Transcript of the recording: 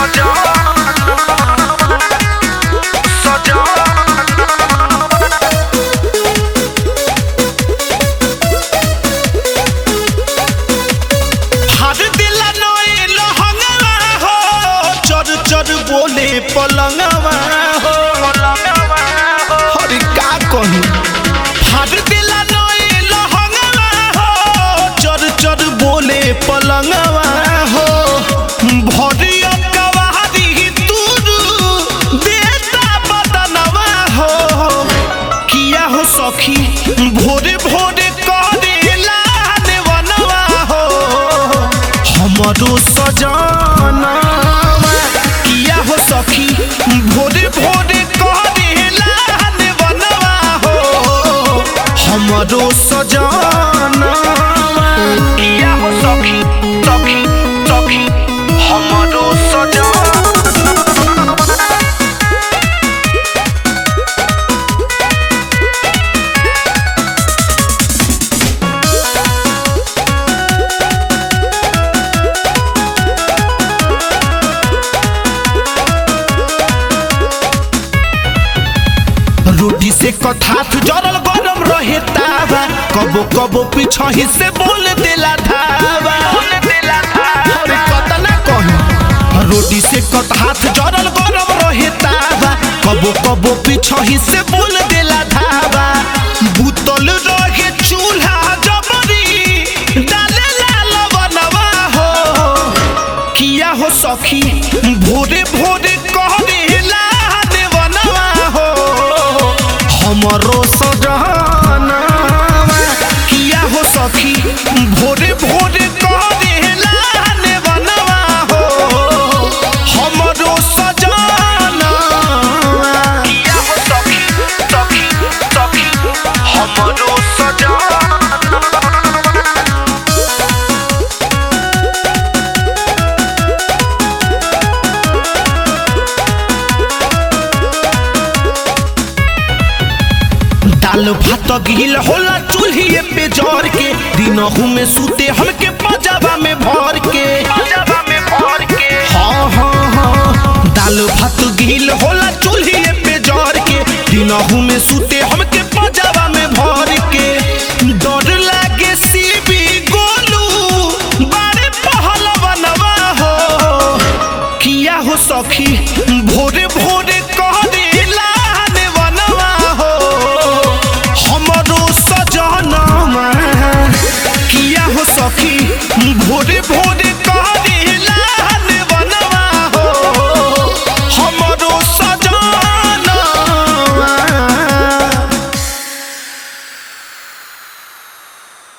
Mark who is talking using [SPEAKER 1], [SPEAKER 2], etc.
[SPEAKER 1] हर दिल नोए लहंगवा हो चर चर बोले पलंगवा हो हर का कहूँ हर दिल नोए लहंगवा हो चर चर बोले पलंगवा हो भरिया कवारी तुरु देता बदनवा हो किया हो सखी भोरे भोरे करेला देवनवा हो हमरो सजाना किया हो सखी भोरे भोरे करेला देवनवा हो हमरो सजाना किया हो सखी सखी सखी हमरो सजाना रोटी से कथाथ जरल गरम रहे तावा कबो कबो पीछही से बोल देला धावा अरे कतना कही रोटी से कथाथ जरल गरम रहे तावा कबो कबो पीछही से बोल देला धावा बुतल रहे चूल्हा जबरी डाले लवनवा हो किया हो सखी भोरे भोरे कहला देवनवा हो हमरो सजना किया हो सखी भोरे भोरे कहला देवनवा हो हमरो सजना किया हो सखी सखी सखी हमरो सजना दाल भात गिल होला चूल्हिए पे जर के दिनहू में सूते हमके पजाबा में भर के हाँ हाँ हाँ दाल भात गिल होला चूल्हिए पे जर के दिनहू में सूते हमके पजाबा में भर के डर लागे सीबी गोलू बारे पहलवनवा हो किया हो सखी भोरे भोरे कह देला देवनवा हो हमरो सजनमा किया हो सखी भोरे भोरे कह